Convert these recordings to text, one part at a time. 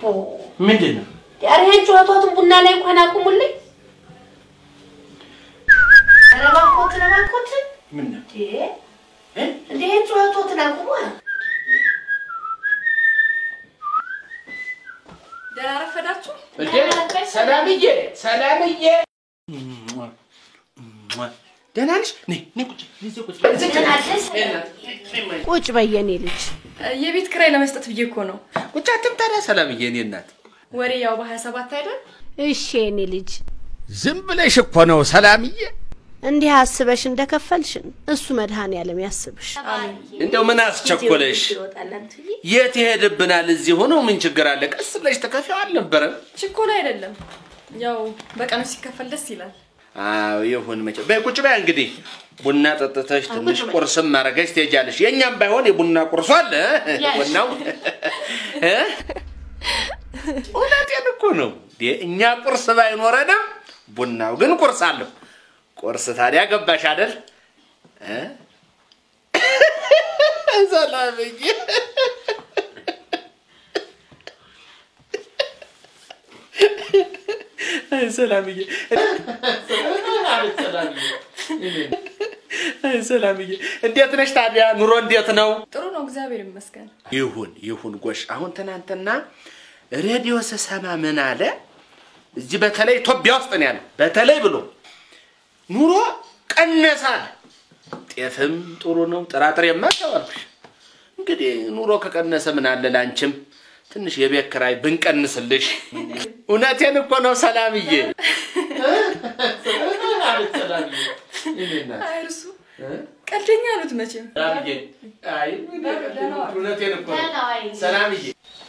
ምንድን ነው? ኧረ ይሄን ጩኸቶትን ቡና ላይ እንኳን አቁሙልኝ። ኧረ እባክዎትን እባክዎትን ምን ነው? እንደ ይሄን ጩኸቶትን አቁሙ። ደህና ረፈዳችሁ። ሰላምዬ፣ ሰላምዬ ደህና ነሽ? ነይ ነይ፣ ቁጭ እዚህ ቁጭ እዚህ ቁጭ። ቁጭ በይ የኔ ልጅ። የቤት ክራይ ለመስጠት ብዬ እኮ ነው። ቁጭ አትም ታዲያ ሰላምዬ፣ እኔ እናት ወሬ ያው በሀያ ሰባት አይደል? እሺ የኔ ልጅ፣ ዝም ብለሽ እኮ ነው ሰላምዬ። እንዲህ አስበሽ እንደከፈልሽን እሱ መድኃኔዓለም ያስብሽ። እንደው ምን አስቸኮለሽ? የት ይሄድብናል? እዚህ ሆኖ ምን ችግር አለ? ቀስ ብለሽ ተከፊው አልነበረም? ችኮላ አይደለም። ያው በቀኑ ሲከፈል ደስ ይላል። አዎ ይሁን። መቼ በይ ቁጭ በይ እንግዲህ ቡና ጠጥተሽ ትንሽ ቁርስም ማድረገሽ ትሄጃለሽ። የእኛም ባይሆን የቡና ቁርሱ አለ እ? ቡናው እ? እውነቴን እኮ ነው። እንዴ እኛ ቁርስ ባይኖረንም ቡናው ግን ቁርስ አለው። ቁርስ ታዲያ ገባሽ አይደል? እ? ሰላምዬ አይ ሰላምዬ አይ ሰላምዬ እንዴት ነሽ ታዲያ? ኑሮ እንዴት ነው? ጥሩ ነው፣ እግዚአብሔር ይመስገን። ይሁን ይሁን ጎሽ። አሁን ትናንትና ሬዲዮ ስሰማ ምን አለ፣ እዚህ በተለይ ኢትዮጵያ ውስጥ ነው ያለው፣ በተለይ ብሎ ኑሮ ቀነሳል። ጤፍም ጥሩ ነው፣ ጥራጥሬማ ተባልኩሽ። እንግዲህ ኑሮ ከቀነሰ ምን አለ ላንቺም ትንሽ የቤት ኪራይ ብንቀንስልሽ። እውነቴን እኮ ነው ሰላምዬ። አይ እርሱ ቀልደኛ አሉት መቼም። ሰላምዬ፣ አይ እውነቴን እኮ ነው ሰላምዬ።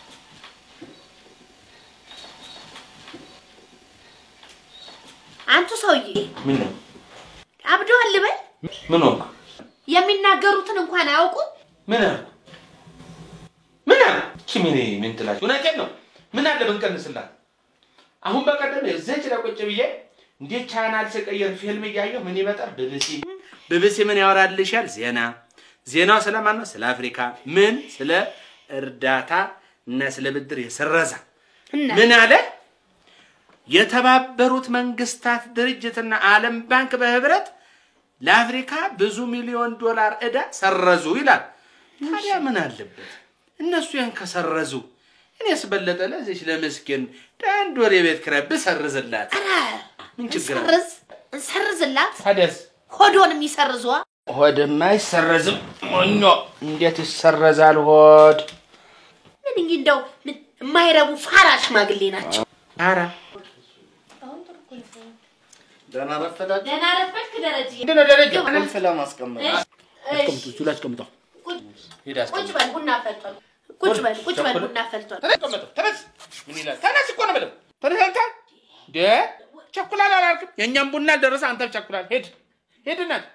አንቱ ሰውዬ ምን ነው አብደዋል ልበል? ምን ሆንኩ? የሚናገሩትን እንኳን አያውቁም። ምን አልኩ? ምን አልኩ? እቺ ምን ምን ትላለች? እውነቴን ነው። ምን አለ ብንቀንስላት? አሁን በቀደም እዚች ላይ ቁጭ ብዬ እንዴት ቻናል ስቀየር ፊልም እያየሁ ምን ይመጣል? ቢቢሲ ቢቢሲ ምን ያወራልሻል? ዜና ዜናው ስለማን ነው? ስለ አፍሪካ ምን ስለ እርዳታ እና ስለ ብድር የሰረዛ ምን አለ? የተባበሩት መንግስታት ድርጅትና ዓለም ባንክ በህብረት ለአፍሪካ ብዙ ሚሊዮን ዶላር ዕዳ ሰረዙ ይላል። ታዲያ ምን አለበት እነሱ ያን ከሰረዙ እኔስ በለጠ ለዚች ለምስኪን አንድ ወር የቤት ኪራይ ብሰርዝላት ምን ችግር አለ? ሰርዝ እንሰርዝላት። ታዲያስ ሆዶን የሚሰርዟ ሆድማ አይሰረዝም። ሞኞ እንዴት ይሰረዛል ሆድ? ምን እንጂ እንደው ምን የማይረቡ ፋራ ሽማግሌ ናቸው። ኧረ ደህና ረፈዳችሁ። ደህና ረፈድክ ደረጀ። ምንድን ነው ደረጃ? ቁልፍ ለማስቀመጥ አስቀምጡ፣ እሱ ላይ አስቀምጠው። ሂድ ቁጭ አስቀምጥ። በል ቡና ፈልቷል። ቁጭ በል ቁጭ በል ቡና ፈልቷል። ተነስ፣ አስቀምጠው። ተነስ። ምን ይላል? ተነስ እኮ ነው የምለው። ተነስ አንተ። እንደ ቸኩላል አላልክም? የእኛም ቡና አልደረሰ፣ አንተም ቸኩላል። ሂድ ሂድ እናት።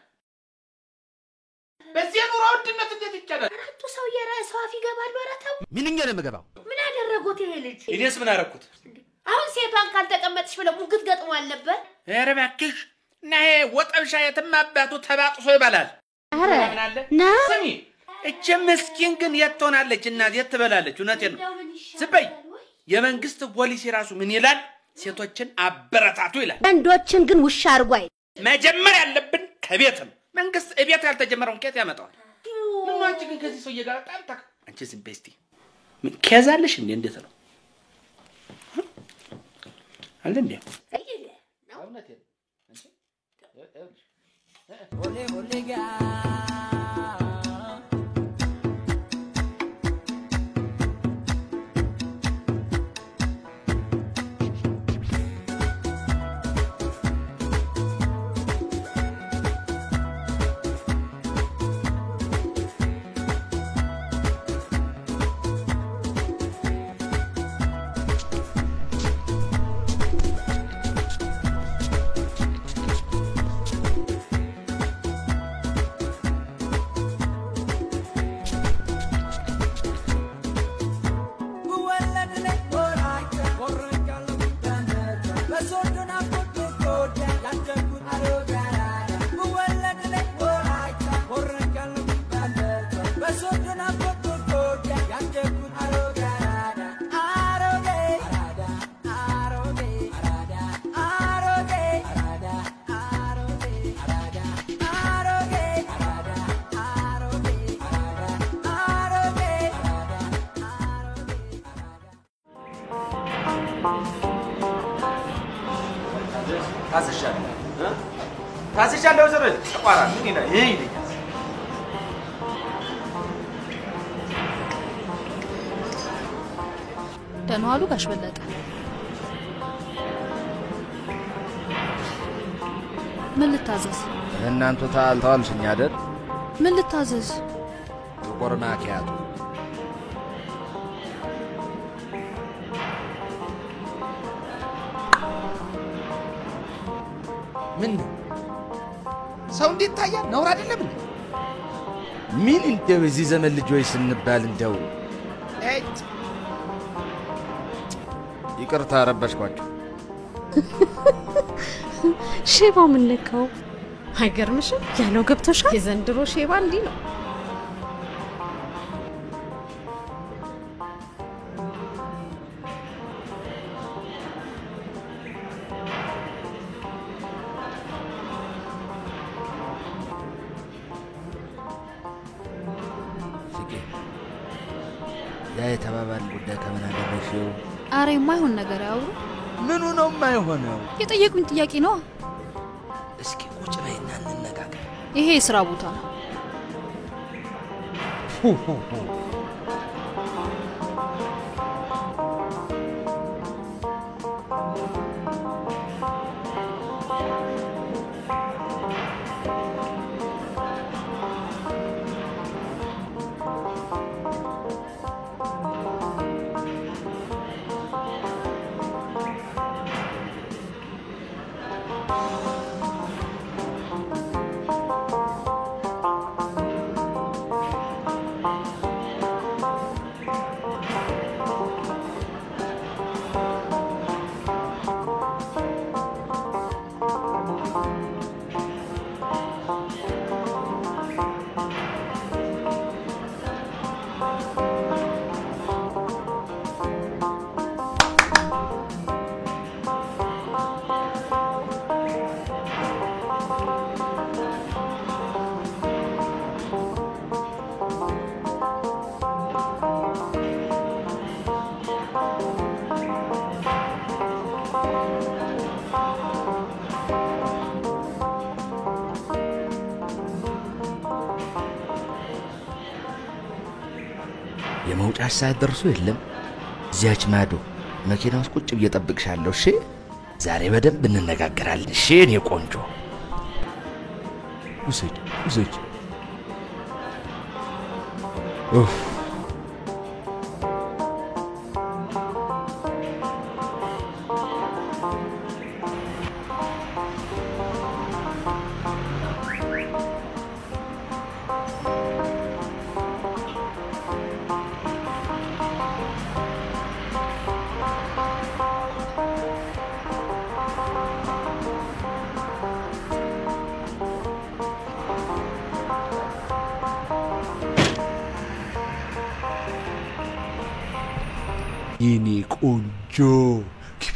በዚህ የኑሮ ውድነት እንዴት ይቻላል? አራቱ ሰውዬ ረ- ሰው አፍ ይገባሉ። ኧረ ተው። ምንኛ ነው የምገባው? ምን አደረጉት ይሄ ልጅ? እኔስ ምን አደረኩት? አሁን ሴቷን ካልተቀመጥሽ ብለው ሙግት ገጥሞ አልነበር? ኧረ እባክሽ እና ይሄ ወጠብሻ የትም አባቱ ተባጥሶ ይበላል። ኧረ ምን አለ? ና ስሚ እች ምስኪን ግን የት ትሆናለች? እናት የት ትበላለች? እውነቴን ነው። ዝም በይ። የመንግስት ፖሊሲ ራሱ ምን ይላል? ሴቶችን አበረታቱ ይላል። ወንዶችን ግን ውሻ አድርጎ አይ መጀመር ያለብን ከቤት ነው። መንግስት እቤት ያልተጀመረውን ከየት ያመጣዋል? ምን አንቺ ግን ከዚህ ሰውዬ ጋር በጣም ታክ አንቺ ዝም በይ እስቲ። ምን ከያዛለሽ እንዴ? እንዴት ነው አለ እንዴ? እውነቴን ነው። አንቺ ይኸውልሽ ታስሻለሁ እ? ታስሻለሁ ስር ተቋራ ምን ይላል ይሄ ይለኛል ደህና ዋሉ ጋሽ በለጠ። ምን ልታዘዝ? እናንቱ ታልተዋልሽኝ አይደል? ምን ልታዘዝ? ጥቁር ማኪያቶ ምን ነው ሰው እንዴት ታያል? ነውር አይደለም እንዴ? ምን እንደው የዚህ ዘመን ልጆች ስንባል እንደው እጭ! ይቅርታ ረበሽኳቸው። ሼባ ምን ነካው? አይገርምሽም? ያለው ገብቶሻል? የዘንድሮ ሼባ እንዲህ ነው። ፍቄ ያ የተባባል ጉዳይ ከምን አደረሽው? አረ የማይሆን ነገር ያውሩ። ምኑ ነው የማይሆነው? የጠየቁኝ ጥያቄ ነዋ። እስኪ ቁጭ በይና እንነጋገር። ይሄ የስራ ቦታ ነው። የመውጫሽ ሰዓት ደርሶ የለም እዚያች ማዶ መኪና ውስጥ ቁጭ ብዬ እጠብቅሻለሁ። እሺ፣ ዛሬ በደንብ እንነጋገራለን። እሺ፣ እኔ ቆንጆ ውሰጅ ውሰጅ። ኡፍ የኔ ቆንጆ ግቢ።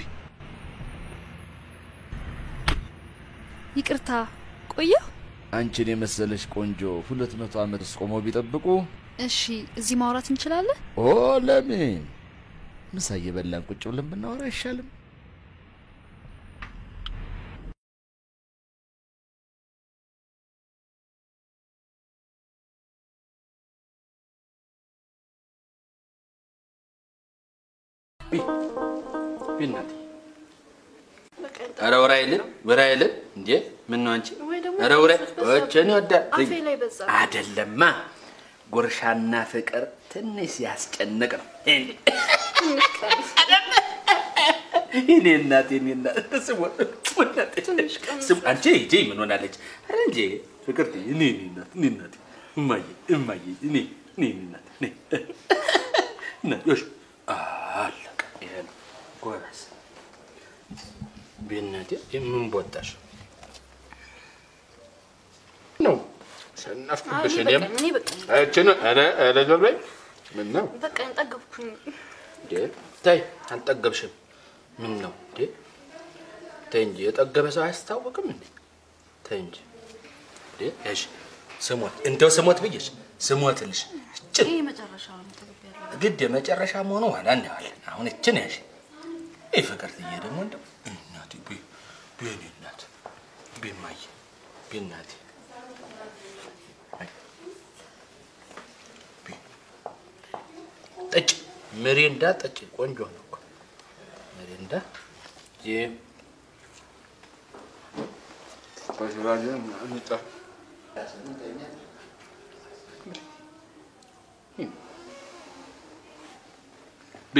ይቅርታ ቆየሁ። አንቺን የመሰለሽ ቆንጆ ሁለት መቶ ዓመት ውስጥ ቆመው ቢጠብቁ እሺ፣ እዚህ ማውራት እንችላለን? ኦ ለምን ምሳ እየበላን ቁጭ ብለን ብናወራ አይሻልም? ቢናት ኧረ ወራ የለን ወራ የለን እንዴ ምን ነው አንቺ ኧረ ወራ ወቸን ይወዳል አፌ ላይ በዛ አይደለማ ጉርሻና ፍቅር ትንሽ ሲያስጨንቅ ነው እኔ እናቴ እኔ እናቴ ስሙ ስሙ አንቺ ሂጂ ምን ሆናለች ኧረ እንጂ ፍቅር እኔ እኔ እናት እኔ እናቴ እማዬ እማዬ እኔ እኔ እኔ እናቴ እኔ እናቴ ዮሽ አለቀ ይሄ ነው ጎበዝ ቤናቴ የምን ቦታሽ ነው ሰነፍኩብሽ እኔም እኔ በቃኝ እችን ኧረ ኧረ ዞር በይ ምን ነው በቃኝ ጠገብኩኝ እንዴ ተይ አልጠገብሽም ምን ነው እንዴ ተይ እንጂ የጠገበ ሰው አያስታውቅም እንዴ ተይ እንጂ እንዴ እሺ ስሞት እንደው ስሞት ብዬሽ ስሞትልሽ እችን ይሄ መጨረሻ ነው ተገቢ ያለው ግድ የመጨረሻ መሆኑ ኋላ እናየዋለን አሁን እችን ያሽ ይህ ፍቅርትዬ ደግሞ እንደው እናቴ ቤ ቤኔ እናት ቤማዬ ቤናቴ ጠጭ ምሪንዳ ጠጭ። ቆንጆ ነው እኮ ምሪንዳ ይህ ቤ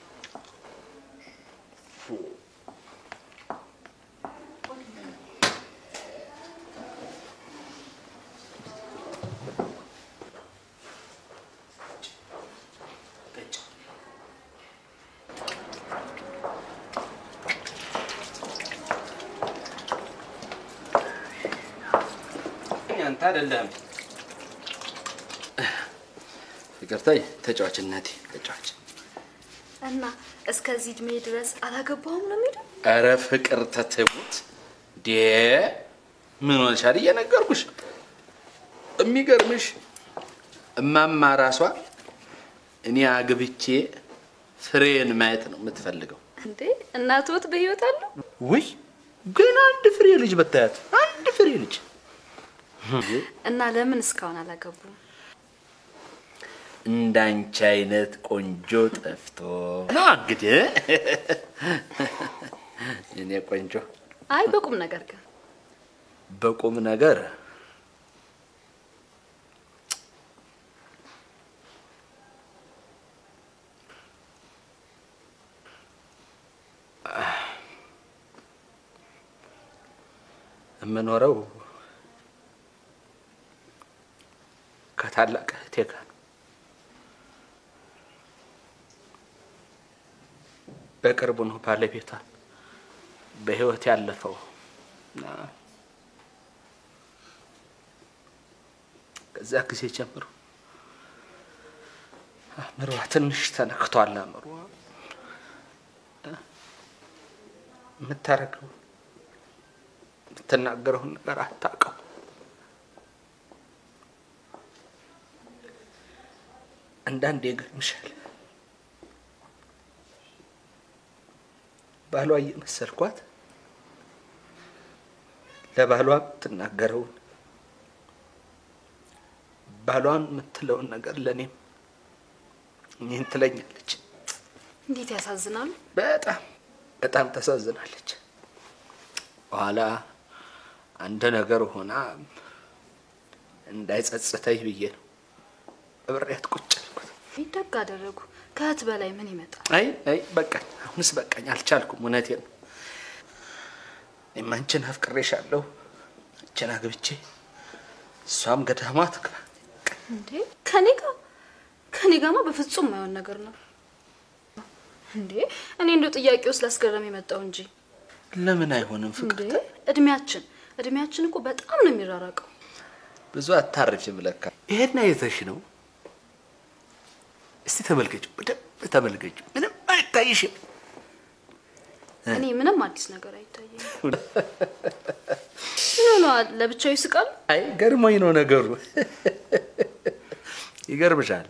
አንተ አይደለም ፍቅርታይ ተጫዋች እናቴ ተጫዋች እና እስከዚህ እድሜ ድረስ አላገባሁም ነው የሚለው? ኧረ ፍቅር ተትሙት ዴ ምን ሆነሻል? እየነገርኩሽ የሚገርምሽ እማማ ራሷ እኔ አግብቼ ፍሬን ማየት ነው የምትፈልገው። እንዴ እናትዎት በህይወት አሉ? ውይ ግን አንድ ፍሬ ልጅ በታያት አንድ ፍሬ ልጅ እና ለምን እስካሁን አላገቡም? እንዳንቺ አይነት ቆንጆ ጠፍቶ ነው እንግዲህ እኔ ቆንጆ አይ በቁም ነገር ግን በቁም ነገር የምኖረው ከታላቅ እህቴ ጋር ነው። በቅርቡ ነው ባለቤቷ በህይወት ያለፈው እና ከዛ ጊዜ ጀምሮ አእምሯ ትንሽ ተነክቷል። አእምሯ የምታረገው የምትናገረውን ነገር አታውቀው። አንዳንዴ ይገርምሻል ባሏ እየመሰልኳት ለባሏ የምትናገረውን ባሏን የምትለውን ነገር ለእኔም ይህን ትለኛለች። እንዴት ያሳዝናሉ። በጣም በጣም ታሳዝናለች። በኋላ አንድ ነገር ሆና እንዳይጸጽተኝ ብዬ ነው እብሬያት ቁጭ አልኩት። ይህ ደግ አደረጉ። ከእህት በላይ ምን ይመጣል? አይ አይ በቃኝ፣ አሁንስ በቃኝ፣ አልቻልኩም። እውነቴን ነው። እኔም አንቺን አፍቅሬሻለሁ፣ አንቺን አግብቼ እሷም ገዳሟ ትግባ። እንዴ ከኔ ጋር ከኔ ጋማ በፍጹም የማይሆን ነገር ነው። እንዴ እኔ እንደው ጥያቄው ስላስገረም የመጣው እንጂ ለምን አይሆንም ፍቅር? እንዴ እድሜያችን እድሜያችን እኮ በጣም ነው የሚራራቀው። ብዙ አታርፊም ለካ። ይሄን አይተሽ ነው? እስቲ ተመልከችው፣ በደንብ ተመልከችው። ምንም አይታይሽም? እኔ ምንም አዲስ ነገር አይታየኝም። ምን ሆነዋል? ለብቻው ይስቃሉ? አይ ገርሞኝ ነው ነገሩ። ይገርምሻል፣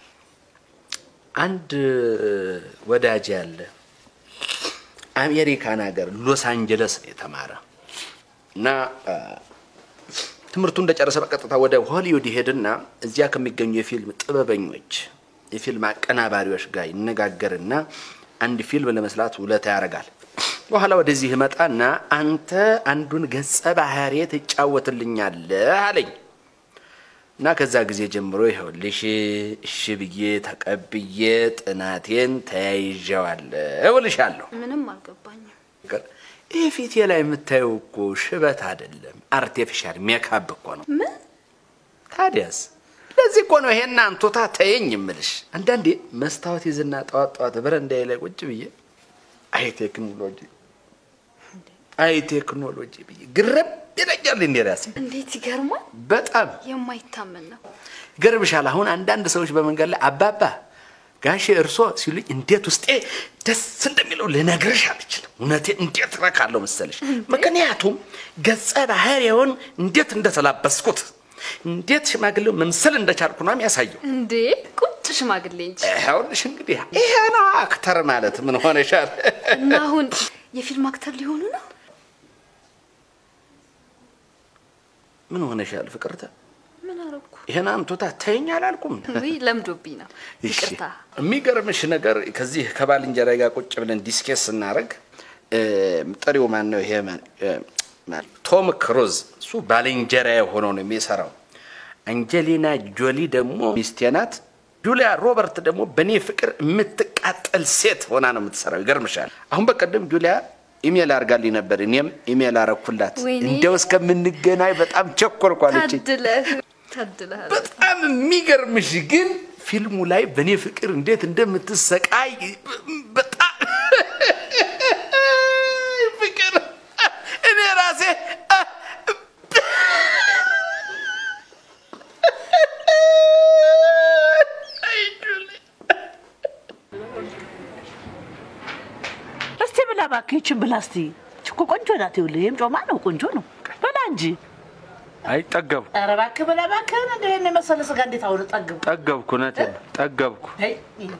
አንድ ወዳጅ ያለ አሜሪካን ሀገር ሎስ አንጀለስ ነው የተማረ እና አ፣ ትምህርቱ እንደጨረሰ በቀጥታ ወደ ሆሊውድ ይሄድና እዚያ ከሚገኙ የፊልም ጥበበኞች የፊልም አቀናባሪዎች ጋር ይነጋገርና አንድ ፊልም ለመስራት ውለታ ያደርጋል። በኋላ ወደዚህ ይመጣና አንተ አንዱን ገጸ ባህሪ ትጫወትልኛለህ አለኝ እና ከዛ ጊዜ ጀምሮ ይኸውልሽ እሺ ብዬ ተቀብዬ ጥናቴን ተያይዤዋለሁ እልሻለሁ። ምንም አልገባኝም። ፍቅር ይህ ፊቴ ላይ የምታየው እኮ ሽበት አይደለም፣ አርቴፊሻል ሜካፕ እኮ ነው። ምን ታዲያስ ለዚህ እኮ ነው ይሄን አንቱታ ተየኝ የምልሽ። አንዳንዴ መስታወት ይዝና ጠዋት ጠዋት በረንዳዬ ላይ ቁጭ ብዬ አይ ቴክኖሎጂ አይ ቴክኖሎጂ ብዬ ግርም ይለኛል እንዴ ራሴ እንዴት ይገርማል! በጣም የማይታመን ነው። ይገርምሻል። አሁን አንዳንድ ሰዎች በመንገድ ላይ አባባ ጋሼ እርሶ ሲሉኝ እንዴት ውስጤ ደስ እንደሚለው ልነግርሽ አልችልም። እውነቴን እንዴት ረካለሁ መሰለሽ። ምክንያቱም ገጸ ባህሪውን እንዴት እንደተላበስኩት እንዴት ሽማግሌው መምሰል እንደቻልኩ ነው የሚያሳየው። እንዴ ቁጭ ሽማግሌ እንጂ። ይኸውልሽ እንግዲህ ይሄ ነው አክተር ማለት ምን ሆነሻል? እና አሁን የፊልም አክተር ሊሆኑ ነው? ምን ሆነሻል ፍቅርተ? ምን አረኩ? ይሄን አምቶታ ተይኝ አላልኩም? ውይ ለምዶብኝ ነው። እሺ። ይቅርታ። የሚገርምሽ ነገር ከዚህ ከባልንጀራ ጋር ቁጭ ብለን ዲስኬስ ስናደርግ ጥሪው ማን ነው ይሄ ማን- እ፣ ማን- ቶም ክሩዝ እሱ ባልንጀራ ሆኖ ነው የሚሰራው። አንጀሊና ጆሊ ደግሞ ሚስቴ ናት። ጁሊያ ሮበርት ደግሞ በእኔ ፍቅር የምትቃጠል ሴት ሆና ነው የምትሰራው። ይገርምሻል። አሁን በቀደም ጁሊያ ኢሜል አድርጋልኝ ነበር፣ እኔም ኢሜል አረኩላት። ወይኔ። እንደው እስከምንገናኝ በጣም ቸኮልኩ አለችኝ። ታድለህ ታድለህ። በጣም የሚገርምሽ ግን ፊልሙ ላይ በእኔ ፍቅር እንዴት እንደምትሰቃይ በጣም ፍቅር እኔ ራሴ እስቲ ብላ እባክህ፣ ይችን ብላ እስቲ። ይች እኮ ቆንጆ ናት። ይኸውልህ ይህም ጮማ ነው፣ ቆንጆ ነው። በላ እንጂ። አይጠገብኩ ኧረ እባክህ ብላ እባክህ። እንደ ይሄን የመሰለ ስጋ እንዴት አሁን ጠግብ? ጠገብኩ እውነቴን ነው ጠገብኩ አይ፣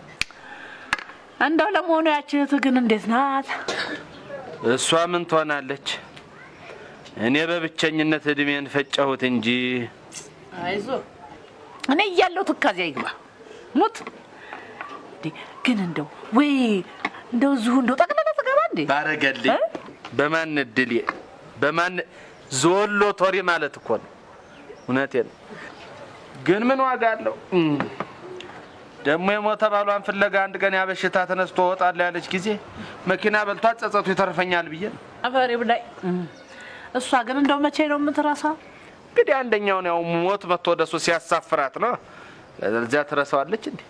እንደው ለመሆኑ ያቺ እህትህ ግን እንዴት ናት? እሷ ምን ትሆናለች እኔ በብቸኝነት እድሜን ፈጨሁት እንጂ አይዞ እኔ እያለሁ ትካዜ አይግባ ሙት። እንዴ ግን እንደው ወይ እንደው እዚሁ እንደው ጠቅለለ ትገባ እንዴ? ባረገልኝ እ? በማን እድል በማን ዞሎ ቶሪ ማለት እኮ ነው። እውነቴን ነው። ግን ምን ዋጋ አለው? እም። ደግሞ የሞተ ባሏን ፍለጋ አንድ ቀን ያበሽታ ተነስቶ እወጣለሁ ያለች ጊዜ መኪና በልቷት ጸጸቱ ይተርፈኛል ብዬ ነው። አፈሪ ብላይ። እሷ ግን እንደው መቼ ነው የምትረሳው? እንግዲህ አንደኛውን ያው ሞት መጥቶ ወደሱ ሲያሳፍራት ነው። እዚያ ትረሳዋለች እንዴ?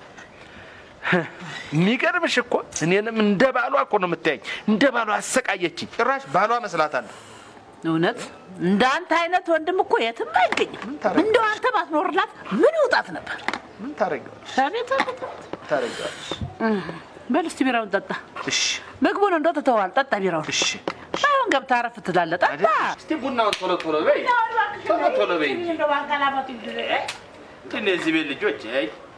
የሚገርምሽ እኮ እኔንም እንደ ባሏ እኮ ነው የምታየኝ። እንደ ባሏ አሰቃየችኝ። ጭራሽ ባሏ መስላታለሁ። እውነት እንደ አንተ አይነት ወንድም እኮ የትም አይገኝም። ታረጊ? እንደው አንተ ባትኖርላት ምን ይውጣት ነበር? ምን ታደርጊዋለሽ? አቤት አቤት አቤት። ታደርጊዋለሽ? በል እስቲ ቢራውን ጠጣ። እሺ ምግቡን እንደው ትተዋል። ጠጣ ቢራውን። እሺ አሁን ገብተህ አረፍ ትላለህ። ጠጣ። እስቲ ቡናውን ቶሎ ቶሎ በይ፣ ቶሎ ቶሎ በይ። እንትን የዚህ ቤት ልጆች አይ